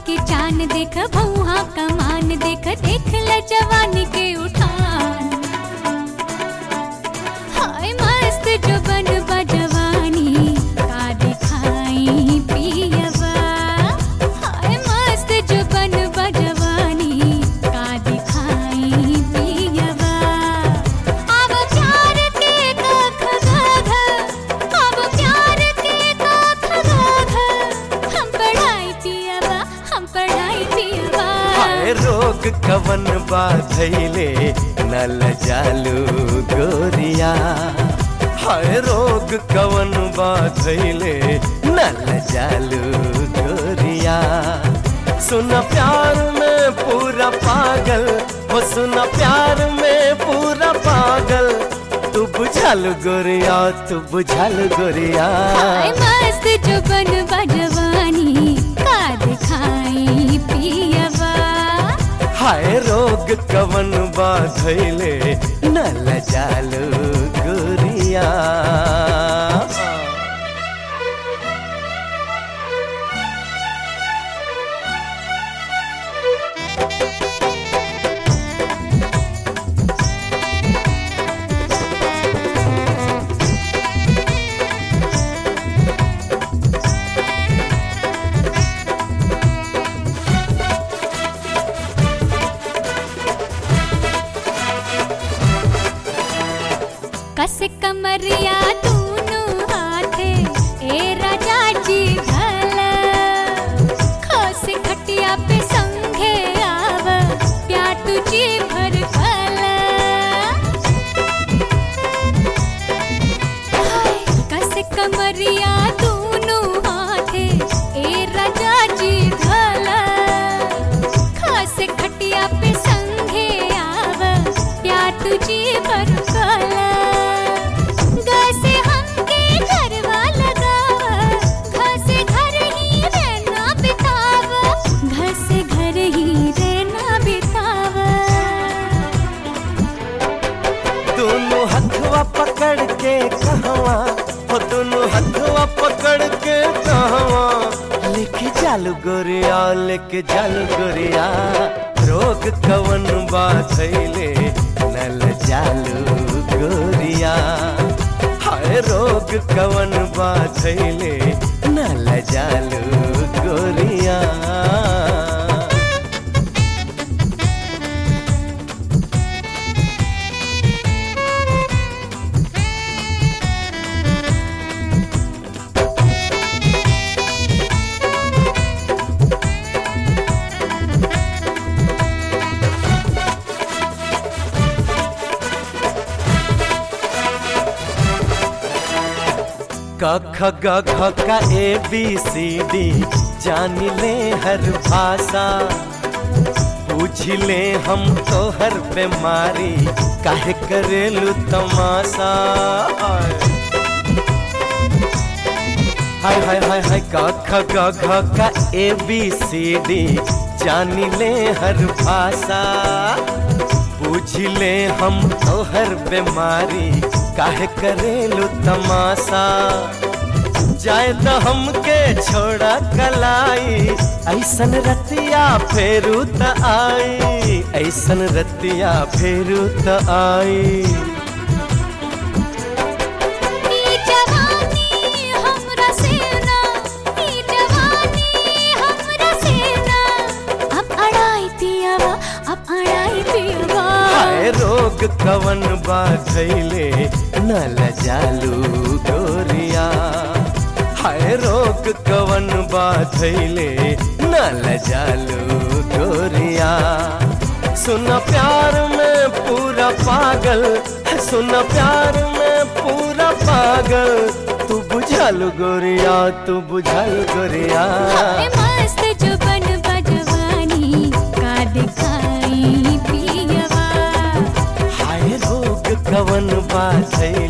के चान देख भौहा कमान देख देख ल जवानी के उठान हाय मस्त जो बन जवानी का दिखाई पियवा हाय मस्त जो बन जवानी का दिखाई पियवा अब प्यार के कख गाघ अब प्यार के कख गाघ हम पढ़ाई पियवा हम पढ़ाई पियवा हाय रोग कवन बाधैले नल जालू गोरिया हाय रोग कवन बाधैले नल जालू गोरिया सुन प्यार में पूरा पागल हो सुन प्यार में पूरा पागल तू बुझल गोरिया तू बुझल गोरिया हाय मस्त जो बन जवानी का दिखाई पियवा हाय रोग कवन बाधैले नल जालू गोरिया कस कमरिया दूनु हाथे ए राजा जी भल खस खटिया पे संघे आव प्या तुझी भर फल हाय, कस कमरिया दूनु हाथे ए राजा जी भल खास खटिया पे संघे आव प्या तुझी पर कल गसे हमके घरवा लगाव घसे घर ही रहना बिताव घसे घर ही रहना बिताव दोनों हथवा पकड़ के कहवा हो दोनों हथवा पकड़ के कहवा लेके जालू गोरिया लेके जालू गोरिया रोग कवन बाधैले नल जालू गोरिया हाय रोग कवन बाधैले नल जालू गोरिया क ख ग घ का ए बी सी डी जान ले हर भाषा पूछ ले हम तो हर बीमारी काहे करेलू तमाशा हाय हाय हाय हाय क ख ग घ का ए बी सी डी जान ले हर भाषा पूछ ले हम तो हर बीमारी काहे करेलू तमाशा जाए तो हमके छोड़ा कलाई ऐसन रतिया फेरू त आई ऐसन रतिया फेरू त आई ई जवानी हमरा सेना ई जवानी हमरा सेना अब अड़ाई पियावा अब अड़ाई पियावा हाय रोग कवन बाधैले नल जालू गोरिया हाय रोग कवन बाधैले नल जालू गोरिया सुन प्यार में पूरा पागल सुन प्यार में पूरा पागल तू बुझल गोरिया तू बुझल गोरिया हाय मस्त जो बन जवानी का दिखाई पियवा हाय रोग कवन बाधैले